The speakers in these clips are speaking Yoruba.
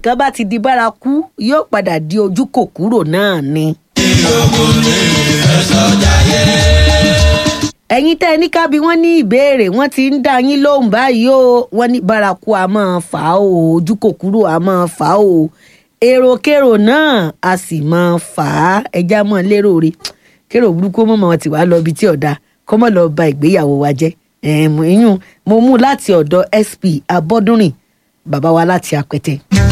nǹkan bá ti di bárakú yóò padà di ojú kòkúrò náà ni. ẹ̀yin tẹ́ ẹ ní kábí wọ́n ní ìbéèrè wọ́n ti ń dá yín lóhùn báyìí o wọ́n ní bárakú a máa fà á o ojú kòkúrò a máa fà á o èròkérò náà a sì máa fà á ẹja mọ́ lérò rẹ̀ kérò burúkú mọ́mọ́ ti wá lọ ibi tí ọ̀dà kọ́mọ́ lọ ba ìgbéyàwó wa jẹ́ ìyún mo mú láti ọ̀dọ̀ sp abọ́dúnrìn bàbá wa láti apẹtẹ.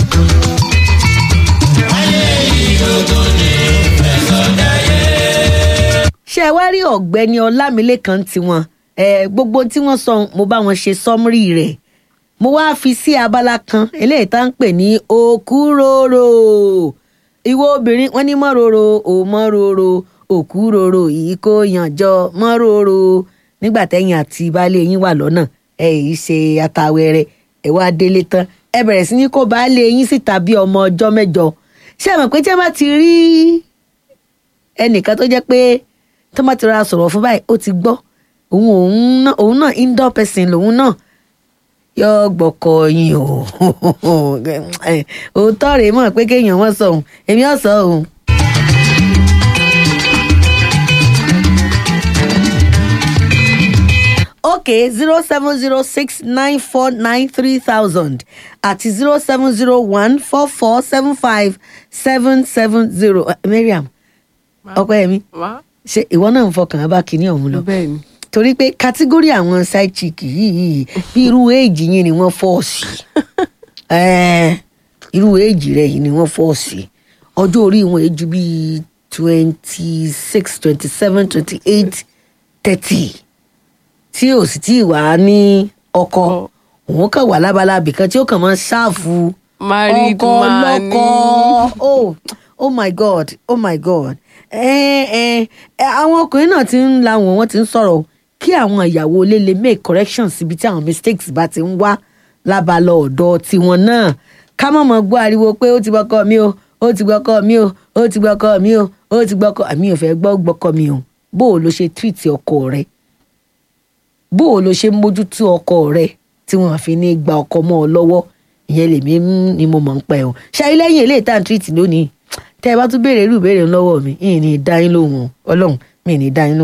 ṣé ẹ wá rí ọ̀gbẹ́ni ọlámilékan tiwọn gbogbo tí wọ́n sọ mo bá wọn ṣe sọ́mírì rẹ̀ mo wá fi sí abala kan eléyìí tá ń pè ní òkúròrò ìwọ obìnrin wọn ní mọ́ròrò ò mọ́ròrò òkúròrò yìí kò yànjọ mọ́ròrò nígbà tẹ́yìn àti baálé yín wà lọ́nà ẹ yìí ṣe atawẹ́rẹ́ ẹ wá délé tán ẹ bẹ̀rẹ̀ sí ní kó baálé yín síta bí ọmọ ọjọ́ mẹ́jọ ṣé ẹ mọ̀ pé tí wọ́n bá ti rí ẹnìkan tó jẹ́ pé tó bá ti ra sọ̀rọ̀ fún báyìí ó ti gbọ́ òun òun náà indoor person lòun náà yọ gbọkọ yín o òótọ́ rèé mọ̀ pé kéèyàn wọ́n sọ òun èmi ò sọ òun. okay zero seven zero six nine four nine three thousand àti zero seven zero one four four seven five seven seven zero mariam ọpẹ́yẹmí ṣe ìwọ náà ń fọkàn bá kinní ọ̀hún lọ bẹ́ẹ̀ ni torí pé kátígórì àwọn side chick yìí bí irú éèjì yín ni wọ́n fọ́ sí irú éèjì rẹ̀ yìí ni wọ́n fọ́ sí ọjọ́ orí wọn èjù bíi twenty six twenty seven twenty eight thirty tí ò sì tí ì wá ní ọkọ òun kàn wà lábalábì kan tí ó kàn máa ṣáàfù married ọkọ man lọkọ oh oh my god oh my god ẹ ẹ ẹ àwọn ọkùnrin náà ti ń la wọn wọn ti ń sọ̀rọ̀ kí àwọn ìyàwó ilé lè make corrections síbi tí àwọn mistakes bá ti ń wá lábalọ ọ̀dọ̀ tiwọn náà ká má mọ gbọ́ ariwo pé ó ti gbọ́kọ mi o ó ti gbọ́kọ mi o ó ti gbọ́kọ mi o ó ti gbọ́kọ àmì ò fẹ́ gbọ́ gbọ́kọ mi o bó o ló ṣe treat ọkọ rẹ bó o ló ṣe ń mójútó ọkọ rẹ tí wọn fi ní gba ọkọ mọ́ ọ lọ́wọ́ ìyẹn lèmi ń- ni mo mọ̀ ń pẹ́ o ṣáà lẹ́yìn eléyìí tá à ń treat lónìí tẹ́ ẹ bá tún béèrè irú ìbéèrè lọ́wọ́ mi ìyìn ní dá yín lóhùn o. ọlọ́run mi ní dá yín lóhùn.